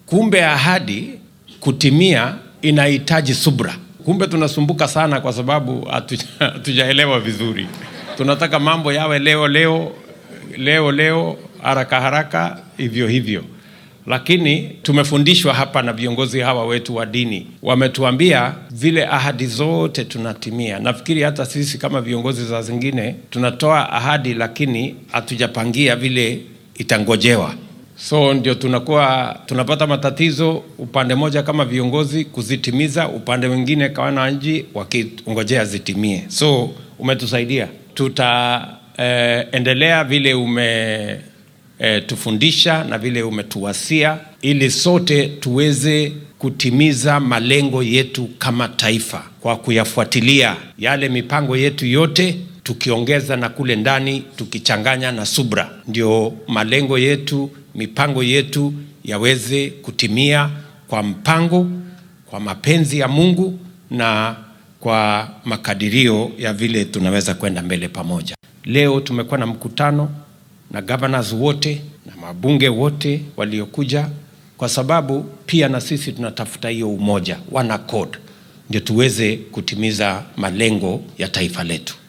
Kumbe ahadi kutimia inahitaji subra. Kumbe tunasumbuka sana kwa sababu hatuja- hatujaelewa vizuri. Tunataka mambo yawe leo leo leo leo, haraka haraka, hivyo hivyo lakini tumefundishwa hapa na viongozi hawa wetu wa dini, wametuambia vile ahadi zote tunatimia. Nafikiri hata sisi kama viongozi za zingine tunatoa ahadi, lakini hatujapangia vile itangojewa, so ndio tunakuwa tunapata matatizo upande moja kama viongozi kuzitimiza, upande mwingine kama wananchi wakingojea zitimie. So umetusaidia, tutaendelea vile ume e, tufundisha na vile umetuwasia ili sote tuweze kutimiza malengo yetu kama taifa kwa kuyafuatilia yale mipango yetu yote tukiongeza na kule ndani tukichanganya na subra, ndio malengo yetu, mipango yetu yaweze kutimia kwa mpango, kwa mapenzi ya Mungu na kwa makadirio ya vile tunaweza kwenda mbele pamoja. Leo tumekuwa na mkutano na governors wote na mabunge wote waliokuja, kwa sababu pia na sisi tunatafuta hiyo umoja, one accord, ndio tuweze kutimiza malengo ya taifa letu.